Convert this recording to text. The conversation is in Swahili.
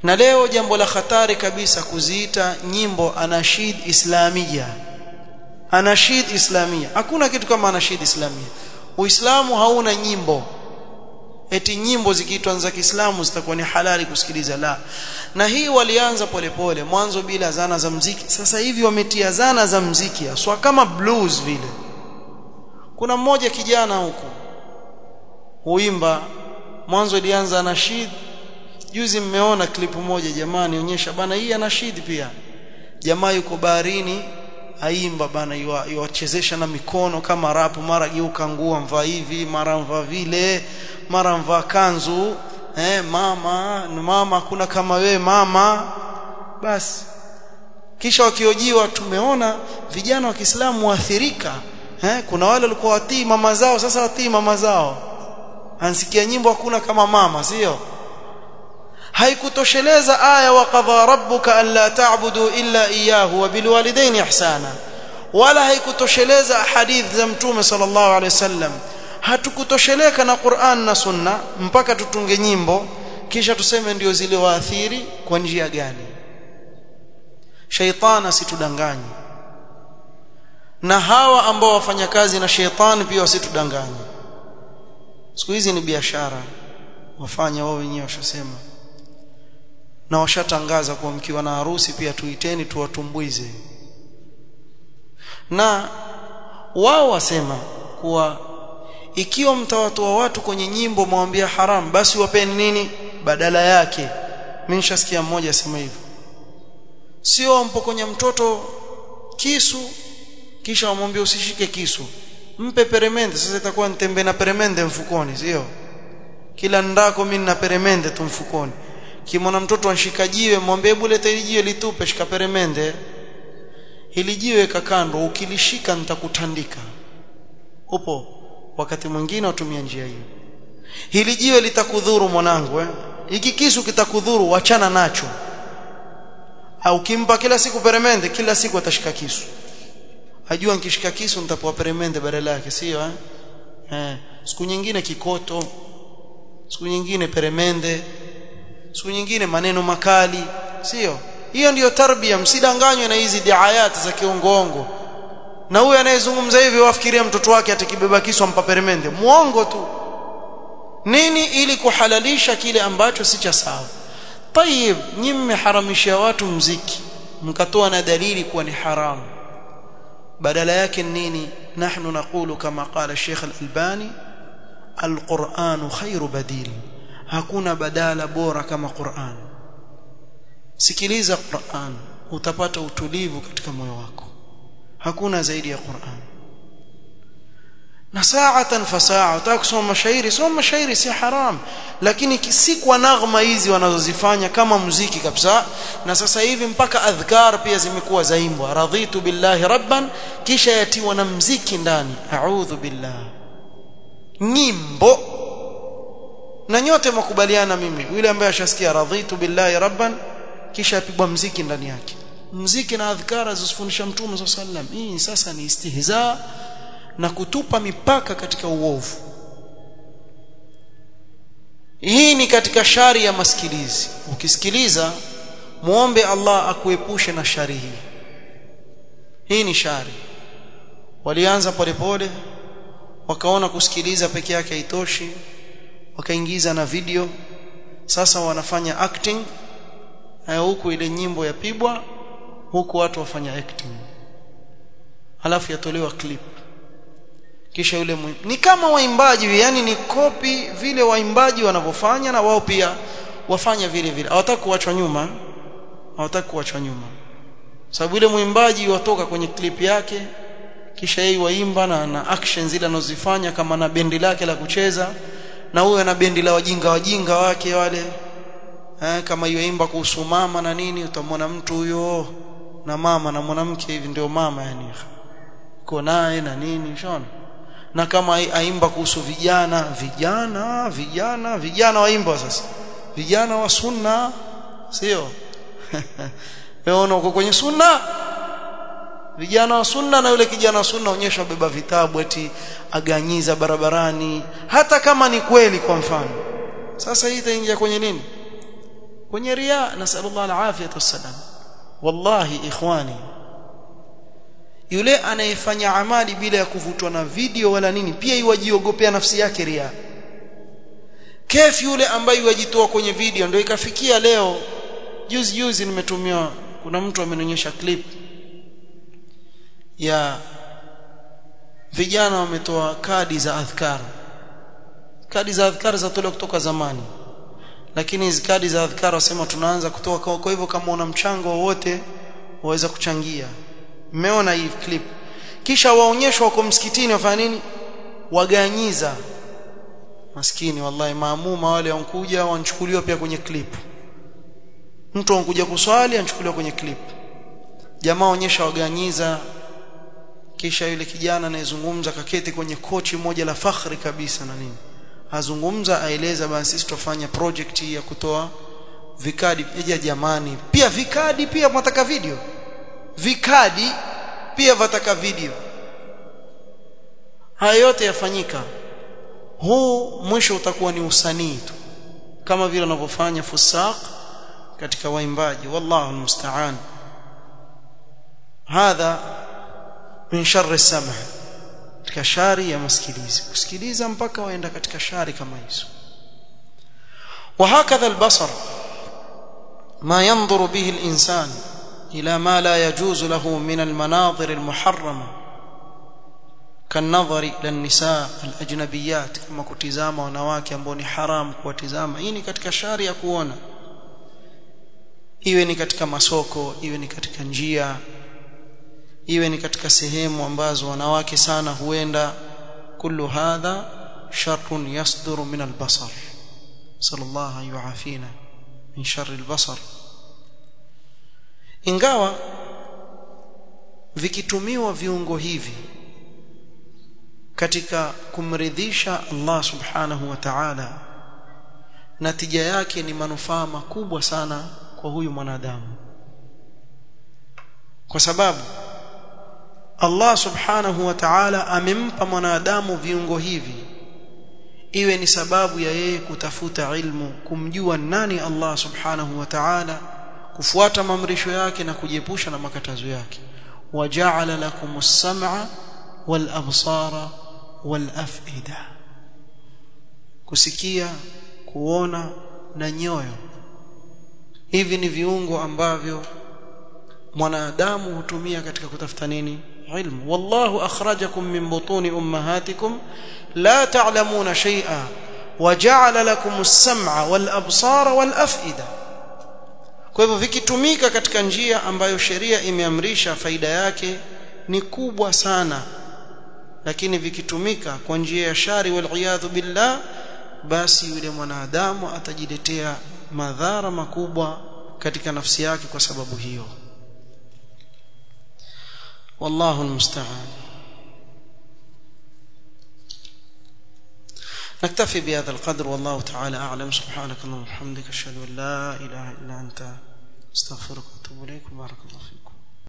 na leo jambo la hatari kabisa kuziita nyimbo anashid islamia anashid islamia hakuna kitu kama anashid islamia uislamu hauna nyimbo eti nyimbo zikiitwa za Kiislamu zitakuwa ni halali kusikiliza la na hii walianza polepole mwanzo bila zana za mziki sasa hivi wametia zana za mziki aswa kama blues vile kuna mmoja kijana huko huimba mwanzo ilianza nashid juzi mmeona klipu moja jamani onyesha bana hii anashid pia jamaa yuko baharini aimba bana yuwachezesha na mikono kama rapu mara geuka nguo mvaa hivi mara mvaa vile mara mvaa kanzu eh mama mama kuna kama we mama basi kisha wakiojiwa tumeona vijana wa Kiislamu waathirika eh kuna wale walikuwa watii mama zao sasa watii mama zao ansikia nyimbo hakuna kama mama sio haikutosheleza aya wa qadha rabbuka alla ta'budu illa iyyahu wa bil walidayni ihsana wala haikutosheleza hadith za mtume sallallahu alaihi wasallam hatukutosheleka na Qur'an na Sunna mpaka tutunge nyimbo kisha tuseme ndio zile waathiri kwa njia gani shaitani asitudanganye na hawa ambao wafanya kazi na shaitani pia wasitudanganye siku hizi ni biashara wafanya wao wenyewe washasema na washatangaza kuwa mkiwa na harusi pia tuiteni tuwatumbuize na wao wasema kuwa ikiwa mtawatoa watu kwenye nyimbo mwambia haram basi wapeni nini badala yake mimi nishasikia mmoja asema hivyo sio mpokonya mtoto kisu kisha wamwambia usishike kisu mpe peremende sasa itakuwa nitembe na peremende mfukoni sio kila ndako mimi na peremende tu mfukoni kimona mtoto anshika jiwe mwambie hebu leta hili jiwe litupe shika peremende hili jiwe kakando ukilishika nitakutandika upo wakati mwingine watumia njia hiyo hili jiwe litakudhuru mwanangu eh hiki kisu kitakudhuru wachana nacho au kimpa kila siku peremende kila siku atashika kisu ajua nikishika kisu nitapoa peremende badala yake sio eh eh siku nyingine kikoto siku nyingine peremende siku nyingine maneno makali sio hiyo ndiyo tarbia msidanganywe na hizi diayati za kiongoongo na huyu anayezungumza hivi wafikiria mtoto wake atakibeba kisu ampa peremende muongo tu nini ili kuhalalisha kile ambacho si cha sawa tayib nyinyi mmeharamishia watu mziki mkatoa na dalili kuwa ni haramu badala yake nini nahnu naqulu kama qala Sheikh Al-Albani Al-Qur'an khairu badil hakuna badala bora kama Qur'an sikiliza Qur'an utapata utulivu katika moyo wako hakuna zaidi ya Qur'an na saatan fa saa utaka kusoma mashairi soma mashairi si haram lakini si kwa naghma hizi wanazozifanya kama muziki kabisa na sasa hivi mpaka adhkar pia zimekuwa zaimbwa radhitu billahi rabban kisha yatiwa na mziki ndani a'udhu billah nyimbo na nyote mkubaliana mimi yule ambaye ashasikia radhitu billahi rabban kisha apigwa mziki ndani yake mziki na adhkara zisifundisha mtume sallallahu alaihi wasallam hii sasa ni istihza na kutupa mipaka katika uovu hii ni katika shari ya masikilizi ukisikiliza muombe Allah akuepushe na shari hii hii ni shari walianza polepole wakaona kusikiliza peke yake haitoshi wakaingiza na video sasa wanafanya acting na huku ile nyimbo yapigwa huku watu wafanya acting halafu yatolewa clip kisha yule mwi... ni kama waimbaji yani ni kopi vile waimbaji wanavyofanya na wao pia wafanya vile vile hawataka kuachwa nyuma hawataka kuachwa nyuma sababu yule mwimbaji watoka kwenye clip yake kisha yeye waimba na, na action zile anazozifanya kama na bendi lake la kucheza na huyo ana bendi la wajinga wajinga wake wale eh, kama yoimba kuhusu mama na nini utamwona mtu huyo na mama na mwanamke hivi ndio mama yani uko naye na nini unaona na kama aimba kuhusu vijana vijana vijana vijana waimba sasa vijana wa sunna sio wewe uko kwenye sunna vijana wa sunna na yule kijana wa sunna onyesha beba vitabu eti aganyiza barabarani hata kama ni kweli kwa mfano sasa hii itaingia kwenye nini kwenye riya nasallallahu alafiyata wassalam wallahi ikhwani yule anayefanya amali bila ya kuvutwa na video wala nini pia iwajiogopea nafsi yake ria kef yule ambaye yajitoa kwenye video ndio ikafikia leo juzi juzi nimetumiwa kuna mtu amenionyesha clip ya vijana wametoa kadi za adhkar kadi za adhkar zatolewa kutoka zamani lakini hizi kadi za adhkar wasema tunaanza kutoa kwa hivyo kama una mchango wowote waweza kuchangia mmeona hii clip kisha waonyeshwa wako msikitini wafanya nini waganyiza maskini wallahi maamuma wale wankuja wanchukuliwa pia kwenye clip mtu ankuja kuswali anchukuliwa kwenye clip jamaa onyesha waganyiza kisha yule kijana anayezungumza kaketi kwenye kochi moja la fakhri kabisa na nini azungumza aeleza basi sisi tutafanya project ya kutoa vikadi eja jamani pia vikadi pia mwataka video vikadi pia wataka video haya yote yafanyika huu mwisho utakuwa ni usanii tu kama vile wanavyofanya fusaq katika waimbaji wallahu almusta'an hadha min sharri sam'a katika shari ya masikilizi kusikiliza mpaka waenda katika shari kama hizo وهكذا البصر ما ينظر به الإنسان إلى ما لا يجوز له من المناظر المحرمة كالنظر إلى النساء الأجنبيات كما كتزاما wanawake ambao ni haram kuwatizama hii ni katika shari ya kuona iwe ni katika masoko iwe ni katika njia iwe ni katika sehemu ambazo wanawake sana huenda kullu hadha sharrun yasduru min albasar sallallahu yuafina min sharri albasar ingawa vikitumiwa viungo hivi katika kumridhisha Allah subhanahu wa ta'ala natija yake ni manufaa makubwa sana kwa huyu mwanadamu kwa sababu Allah subhanahu wa ta'ala amempa mwanadamu viungo hivi iwe ni sababu ya yeye kutafuta ilmu kumjua nani Allah subhanahu wa ta'ala kufuata maamrisho yake na kujiepusha na makatazo yake waja'ala lakumus sam'a wal absara wal af'ida kusikia kuona na nyoyo hivi ni viungo ambavyo mwanadamu hutumia katika kutafuta nini ilmu wallahu akhrajakum min butuni ummahatikum la ta'lamuna shay'a waja'ala lakumus sam'a wal absara wal af'ida kwa hivyo vikitumika katika njia ambayo sheria imeamrisha faida yake ni kubwa sana lakini vikitumika kwa njia ya shari wal billah basi yule mwanadamu atajiletea madhara makubwa katika nafsi yake kwa sababu hiyo والله المستعان نكتفي بهذا القدر والله تعالى أعلم سبحانك اللهم وبحمدك أشهد أن لا إله إلا أنت استغفرك وأتوب إليك وبارك الله فيكم